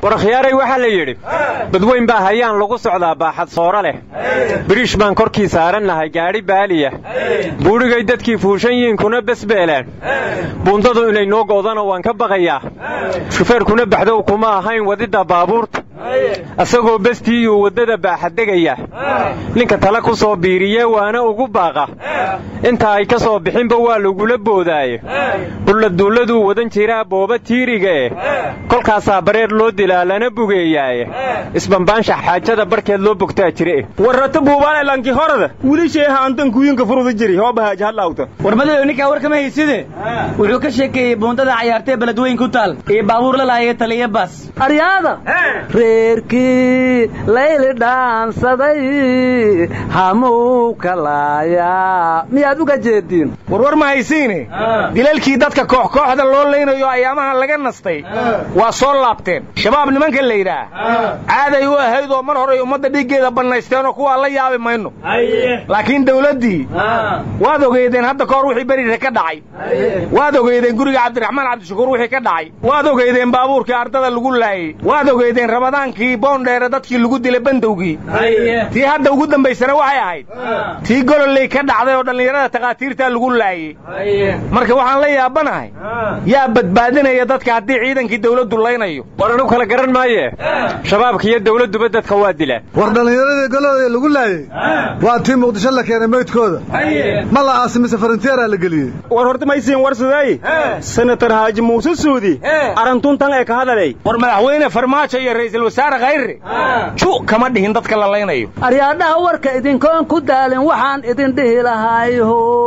warakhiyaaray waxaa la yidhi badweyn baa hayaan lagu socdaa baaxad sooro leh biriish baan korkii saarannahay gaadhi baaliya buudhigay dadkii fuushan yihiin kuna besbeelaan buundadu inay noo go'dana waan ka baqayaa shufeerkuna baxdow kuma ahayn wadidda baabuurta asagoo bestiiyuu waddada baaxaddegaya ninka tale ku soo biiriye waana ugu baaqa inta ay ka soo bixinba waa lagula boodaaye bulladuulladuu wadan jiraa booba tiiriga eh kolkaasaa bareer loo dilaa lana bugeeyaaye isbambaanshax xaajada barkeed loo bogtaa jire warrata buubaan elanki horada wilisheeha antan kuyinka furuda jiri hoobahaaj hadlaawta war madadow ninkaa war kama hayside wuxuu ka sheekeeyey buundada cayaartee beledweyn ku taal iyo baabuur la lahaye taliya baas aryaada reerkii layli dhaansaday hamuu kalaayaa miyaad uga jeediin warwar ma haysiine dilalkii dadka koox kooxda loo laynayo ayaamaha laga nastay waa soo laabteen shabaab nimanka la yidhaah caaday u ahayd oo mar horay ummadda dhiiggeeda bannaysteenoo kuwaa la yaabi mayno laakiin dawladdii waad ogeydeen hadda kahor wixii berire ka dhacay waad ogeydeen guriga cabdiraxmaan cabdishakuur wixii ka dhacay waad ogeydeen baabuurkii ardada lagu laayey waad ogeydeen ramadaankii boondheere dadkii lagu dilay bandowgii tii hadda ugu dambaysana waxay ahayd tii gololey ka dhacday oo dhallinyarada takhaatiirtaa lagu laayey marka waxaan la yaabanahay yaa badbaadinaya dadka haddii ciidankii dawladdu laynayo war anu kala garan maaye shabaabka iyo dawladduba dadka waa dilaan war dhallinyaradii gololey lagu laayey waa tii muqdisho la keenay meydkooda ma la aasi mise farantiyeraa la geliyey war horta maysiin warsaday senatar haaji muuse suudi arantuntan ee ka hadalay war madaxweyne farmaajo iyo ra'iisul wasaare khayre ju kama dhihin dadka la laynayo aryaadhaha warka idinkoon ku daalin waxaan idin dhihi lahay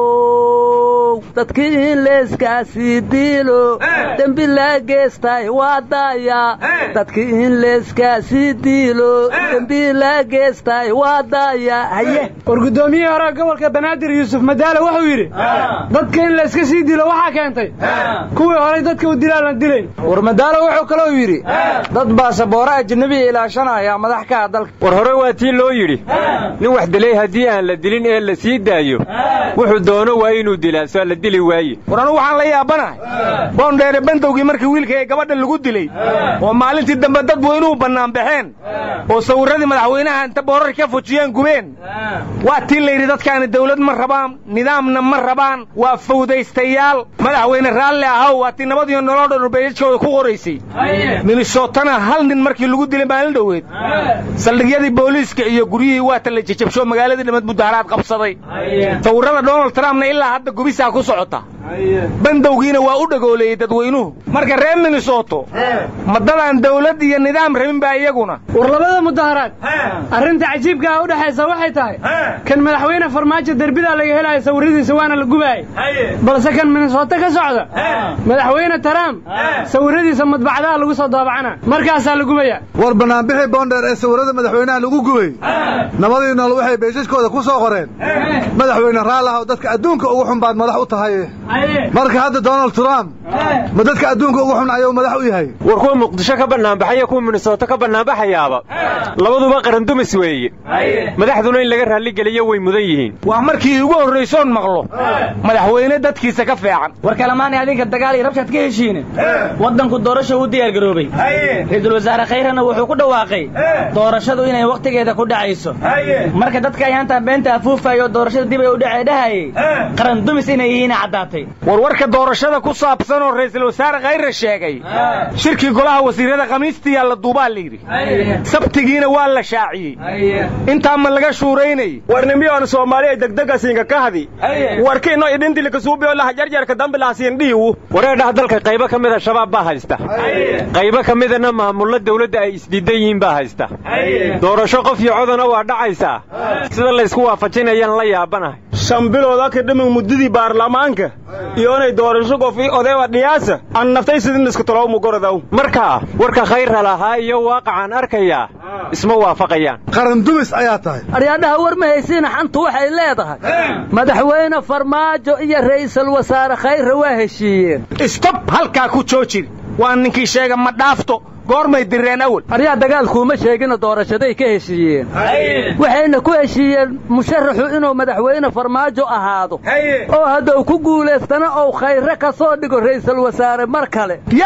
how dadkii in leeskaasii diilo dembi laa geestay waa daaya dadkii in leeskaasii diilo dembi laa geestay waa daaya haye war guddoomiyihii hore gobolka banaadir yuusuf madaale wuxuu yidhi dadka in layska sii dilo waxaa keentay kuwii horay dadka u dilaan la dilayn war madaale wuxuu kaloo yidhi dad baasaboora ajnabiya ilaashanaya madax ka ah dalka war hore waa tii loo yidhi nin wax dilay haddii aan la dilin ee la sii daayo wuxuu doono waa inuu dilaa soo la dili waaye war anugu waxaan la yaabanahay boondheere bandowgii markii wiilka ee gabadha lagu dilay oo maalintii dambe dad weynuhu bannaan baxeen oo sawirradii madaxweynaha inta boorar ka fujiyeen gubeen waa tii layidhi dadkaani dawlad ma rabaan nidaamna ma rabaan waa fawdaystayaal madaxweyne raalli ahaw waa tii nabadiyo noloo dhan urbeeyadkooda ku qoraysay minnesotana hal nin markii lagu dilay maalin dhoweed saldhigyadii booliiska iyo guryihii waata la jejabsho magaaladii dhamad mudaharaad qabsaday sawirrada donald trumpna ilaa hadda gubisaa ku socota bandowgiina waa u dhagooleeyey dadweynuhu marka reer minnesoto madadaan dawlad iyo nidaam rabin baa iyaguna war labada mudaharaad arrinta cajiibka ah u dhexaysa waxay tahay kan madaxweyne farmaajo derbidaa laga helaayo sawirradiisa waana la gubaayay balse kan minnesoto ka socda madaxweyne trump sawirradiisa madbacdaha lagu soo daabacana markaasaa la gubaya war bannaanbixii boondheer ee sawirrada madaxweynaha lagu gubay nabadii nool waxay beeshaskooda ku soo qoreen madaxweyne raallahow dadka adduunka ugu xun baad madax u tahay marka hadda donald trump ma dadka adduunka ugu xun ayuu madax u yahay war kuwa muqdisho ka bannaanbaxaya kuwa minnesoto ka bannaanbaxayaaba labaduba qarandumis weeye madaxduna in laga raalligeliyo way mudan yihiin waa markii ugu horraysoon maqlo madaxweyne dadkiisa ka feecan war kalamaani adinka dagaal iyo rabshaad ka heshiine waddanku doorasha u diyaar garoobay ra-iisul wasaare khayrana wuxuu ku dhawaaqay doorashadu inay wakhtigeeda ku dhacayso marka dadka ayaantaa beenta afuufayo doorashada dib ay u dhacay dhahayay qarandumis inay yihiin caddaatay warwarka doorashada ku saabsan oo ra'iisul wasaare khayre sheegay shirkii golaha wasiirada khamiistiyaa la duubaa layidhi sabtigiina waa la shaaciyey intaa ma laga shuuraynay warnimiyoon soomaaliya degdegasiinka ka hadi warkiino idhintilikasuubiyo lahajarjarka dambilahasiin dhiiwu wareedhaha dalka qaybo ka mida shabaab baa haysta qaybo ka midana maamullo dawladda ay isdiidan yihiin baa haysta doorasho qof iyo codana waa dhacaysaa sida laysku waafajinayaan la yaabanahay shan bilooda ka dhimin muddadii baarlamaanka iyo inay doorasho qof ii odeeba dhiyaasa aan naftay sidin iska tolow mugorodaw markaa warka khayra lahaa iyo waaqacaan arkayaa isma waafaqayaan qarandumis ayaa tahay aryaadhaha war ma haysiina xantu waxay leedahay madaxweyne farmaajo iyo ra'iisul wasaare khayre waa heshiiyeen istob halkaa ku joojin waa ninkii sheega ma dhaafto goormay direen awal aryaa dagaalkuuma sheegina doorashaday ka heshiiyeen waxayna ku heshiiyeen musharaxu inuu madaxweyne farmaajo ahaado oo hadduu ku guulaystana ou khayre ka soo dhigo ra'iisul wasaare mar kale yaa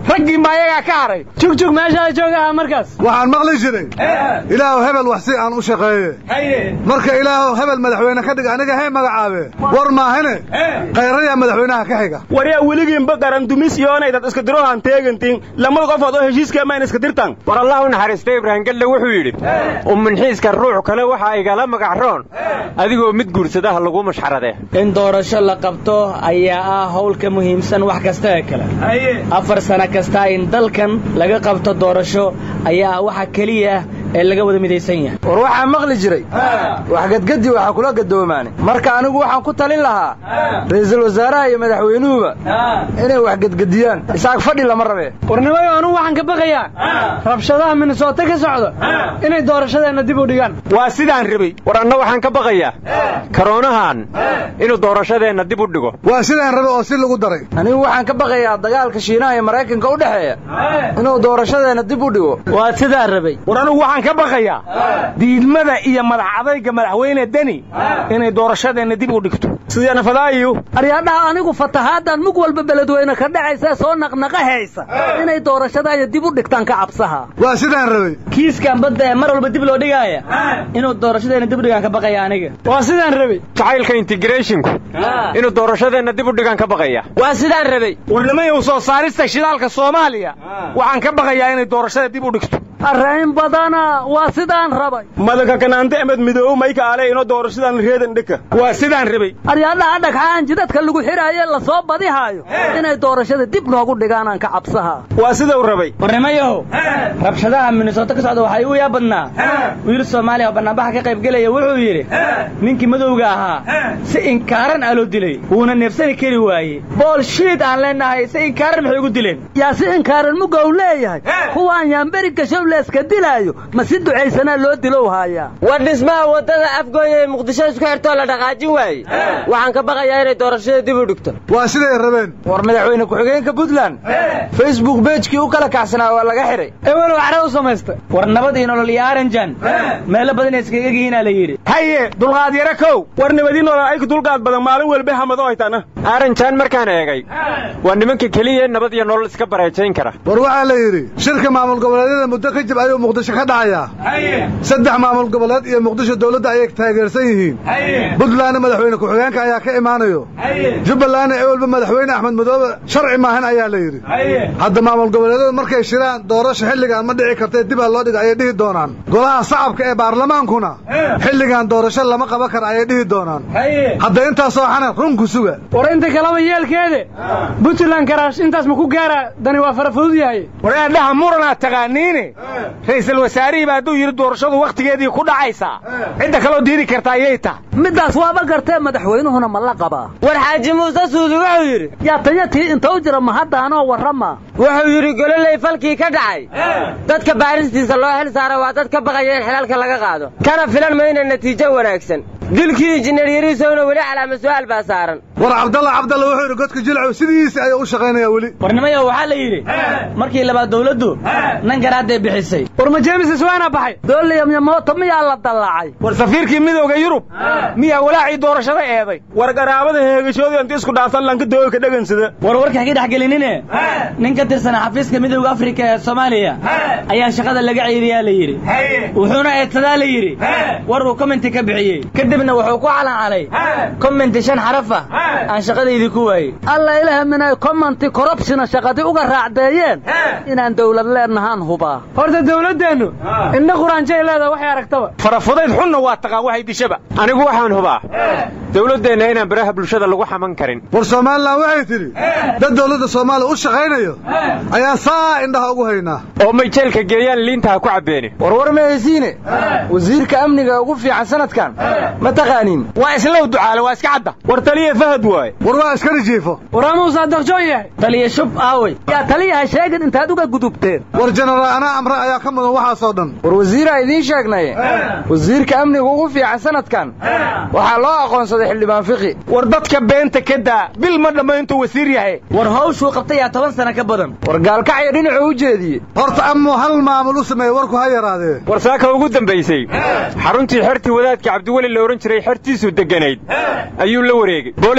raggii maayagaa ka haray jugjug meeshaada joogaha markaas waxaan maqli jiray ilaahu hebel wax si aan u shaqeeye marka ilaahu hebel madaxweyne ka dhig aniga hee magacaabe war maahane khayrayaa madaxweynaha ka xiga waryaa weligiinba garan dumis iyoonaydad iska dirohan teegantiin lamada qofood oo heshiiska mayna iska dirtan war allah u naxariista ibraahim galle wuxuu yidhi umminxiiska ruux kale waxaa igala magacroon adigoo mid guursadaha lagu mashxaradee in doorasho la qabto ayaa ah howl ka muhiimsan wax kasta ee kale afar sano kasta in dalkan laga qabto doorasho ayaa ah waxa keliya ee laga wada midaysan yahay war waxaa maqli jiray wax gadgadi waxaa kula gadoomaane marka anigu waxaan ku talin lahaa ra'iisul wasaaraha iyo madaxweynuhuba inay wax gadgadiyaan isaag fadhi lama rabee warnimayo anugu waxaan ka baqayaa rabshadaha minnesota ka socda inay doorashadeenna dib u dhigaan waa sidaan rabay war anna waxaan ka baqayaa karoonahan inuu doorashadeenna dib u dhigo waa sidaan rabe oo si lagu daray anigu waxaan ka baqayaa dagaalka shiinaha iyo maraykanka u dhexeeya inuu doorashadeenna dib u dhigo waa sidaa rabay war anugu waxaan ka baqayaa diidmada iyo madax adayga madaxweyne deni inay doorashadeenna dib u dhigto sidana fadaayu aryaadhaha anigu fatahaaddan mug walba beledweyne ka dhacaysa soo naqnaqahaysa inay doorashadaaya dib u dhigtaan ka cabsaha waa sidaan rabay kiiskan badda ee mar walba dib loo dhigaaya inuu doorashadeenna dib u dhigaan ka baqaya aniga waa sidaan rabay jacaylka integreshinku inuu doorashadeenna dib u dhigaan ka baqaya waa sidaan rabay warnimayow soo saarista shidaalka soomaaliya waxaan ka baqayaa inay doorashada dib u dhigto arrayn badana waa sidaan rabay madaka kanaante emed midoow mayka ale inoo doorashadan reedan dhika waa sidaan rabay aryaadhaha dhagxaan jidadka lagu xidhaaye la soo badihaayo inay doorashada dib noogu dhigaanaan ka cabsaha waa sidau rabay warnimayahow rabshadaha minnesota ka socda waxaa igu yaa badnaa wiil soomaaliya oo bannaanbaxa ka qaybgelaya wuxuu yidhi ninkii madowga ahaa si inkaaran aa loo dilay wuuna neefsani kari waaye bool shiid aan leenahay si inkaaran maxay ugu dileen yaa si inkaaran mugow leeyahay kuwaan yaanberi gashow leeska dilaayo ma si ducaysanaa loo dilow haayaa war dhismaha waddada afgooya ee muqdisho isku xirtoo la dhaqaajin waaye waxaan ka baqayaa inay doorashada dib u dhigto waa siday rabeen war madaxweyne ku-xigeenka puntland facebook beejkii u kala kacsanaa waa laga xidhay ewelow cadha u samaysta war nabad iyo nolol iyo aranjan meelo badan ay iskaga gihiinaa la yidhi haye dulqaad yaro kow war nabadii nolol ayku dulqaad badan maalin walba hamado haytana aaranjaan markaan eegay waa nimanka keliya nabad iyo nolol iska bareejayn kara war waxaa la yidhi shirka maamul goboleedyada muddo ka jib ayuu muqdisho ka dhacayaa saddex maamul goboleed iyo muqdisho dowladda ayay taageersan yihiin puntlandna madaxweyne ku-xigeenka ayaa ka imaanayo jubbalandna ee walba madaxweyne axmed madoobe sharci maahan ayaa la yidhi hadda maamul goboleedyadu markay shiraan doorasho xilligan ma dhici kartee dib ha loo dhiga ayay dhihi doonaan golaha shacabka ee baarlamaankuna xilligan doorasho lama qaban kara ayay dhihi doonaan hadda intaasoo xana runku suga war inta kaleba yeelkeede puntland karaash intaas ma ku gaara dani waa fara fudud yahay war eedhaha muranaa taqaaniine ra'iisul wasaarihiiba hadduu yidhi doorashadu wakhtigeedii ku dhacaysaa cidda kaloo diidi karta ayay tahay middaas waaba gartee madaxweynuhuna ma la qabaa war xaaji muuse suudi wuxuu yidhi yaa tanya tii inta u jira ma haddaanoo warrama wuxuu yidhi gololey falkii ka dhacay dadka baaristiisa loo xil saara waa dad ka baqaya in xilaalka laga qaado kana filan mayna natiijo wanaagsan dilkii injineer yariisowna weli calaama su'aal baa saaran war cabdalla cabdalla wuxuu yidhi godka jilcow sidiisii ayuu u shaqaynayaa weli warnimayo waxaa la yidhi markii labaad dawladdu nan garaadday bixisay war ma jeemis iswaana baxay dooliyamyamoota miyaa la dallacay war safiirkii midowga yurub miyaa walaacii doorashada eeday war garaabada heegashoodii inta isku dhaafsan lanka dooyka dhagansada war warka hagi dhex gelinine nin ka tirsan xafiiska midowga afrika ee soomaaliya ayaa shaqada laga ceyriyaa la yidhi wuxuuna eedsadaa la yidhi war uu commenti ka bixiyey kadibna wuxuu ku calancalay commenti shan xaraf ah aan shaqadaydii ku waayey alla ilaah minay commenti corruptiona shaqadii uga raacdeeyeen inaan dawlad leenahaan hubaa horta dawladdeennu indha quraanjay leedaha waxay aragtaba farafudayd xunna waa taqaan waxay dishaba anigu waxaan hubaa dawladdeenna inaan baraha bulshada lagu xaman karin war somalilan waxay tidhi dad dawladda soomaaliya u shaqaynayo ayaa saa indhaha ugu haynaa oo may jeelka geeyaan liinta ha ku cabbeeni warwar ma haysiine wasiirka amniga ugu fiican sanadkan ma taqaaniin waa islow ducaale waa iska cadda war taliya fahad waaye war waa iskari jiifo waraamu saadaqjoon yahay taliya shub aawey yaa taliyaha sheegin intaad uga gudubteen war jenaraal anaa amre ayaa ka mudan waxaasoo dhan war wasiiraa idiin sheegnaye wasiirka amniga ugu fiican sanadkan waxaa loo aqoonsaday xildhibaan fiqi war dadka beenta ka daa bil ma dhamma intuu wasiir yahay war hawshuu qabtay yaa toban sano ka badan war gaalkacyo dhinacuu u jeediyey horta amuu hal maamul u sameeye warku ha yaraadee war saaka ugu dambaysay xaruntii xertii wadaadka cabdiweli la odhan jiray xertiisu degganayd ayuu la wareegey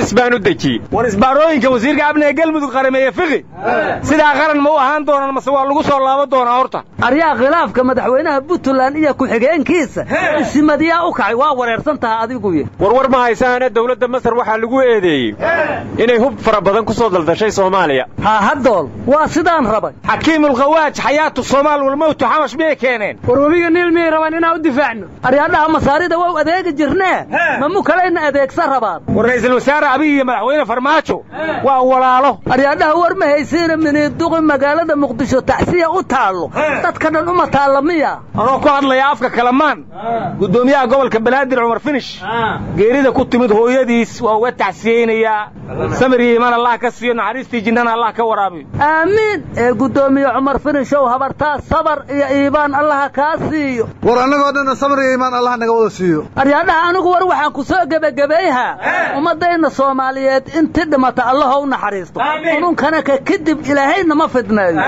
bes baan u dejiyey war isbaarooyinka wasiirka amniga galmudug qarameeye fiqi sidaa qaran ma u ahaan doonaan mase waa lagu soo laaban doonaa horta aryaa khilaafka madaxweynaha puntland iyo ku-xigeenkiisa isimadiyaa u kacay waa wareersan taha adiguye warwar ma haysaana dowladda masar waxaa lagu eedeeyey inay hub fara badan ku soo daldashay soomaaliya haa haddool waa sidaan rabay xakiimulkhawaaj xayaatu soomaal walmowtu xamash miyay keeneen war webiga niil miyay rabaan inaan u difaacno aryaadhaha masaarida waa u adeegi jirnee ma mu kalayna adeegsan rabaan war ra'iisul wasaare abiy iyo madaxweyne farmaajo waa walaalo aryaadhaha war ma haysiina miniiduqi magaalada muqdisho tacsiya u taallo dadka dhan uma taalla miya anoo ku hadlaya afka kalamaan guddoomiyaha gobolka banaadir cumar finish geerida ku timid hooyadiis waa uga tacsiyeynayaa samir iyo imaan allah ka siiyo naxariistii jinnana allah ka waraabiyo aamiin ee guddoomiye cumar finishow habartaa sabar iyo iibaan allaha kaa siiyo war annagoo dhanna samir iyo iimaan allah naga wada siiyo aryaadhaha anigu war waxaan ku soo gebagabayhaa ummaddayna soomaaliyeed inti dhimata allaho u naxariisto ununkana ka kadib ilaahayna ma fidneeyo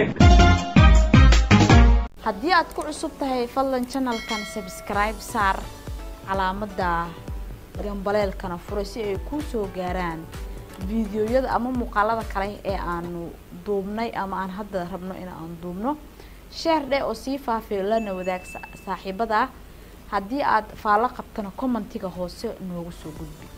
haddii aad ku cusub tahay fadlan janalkan sabskribe saar calaamadda gambaleelkana furay si ay kuu soo gaaraan fiidiyoyada ama muuqaalada kale ee aanu duubnay ama aan hadda rabno in aan duubno sheer dheh oo sii faafay lana wadaag saaxiibada haddii aad faallo qabtana commentiga hoose noogu soo gudbi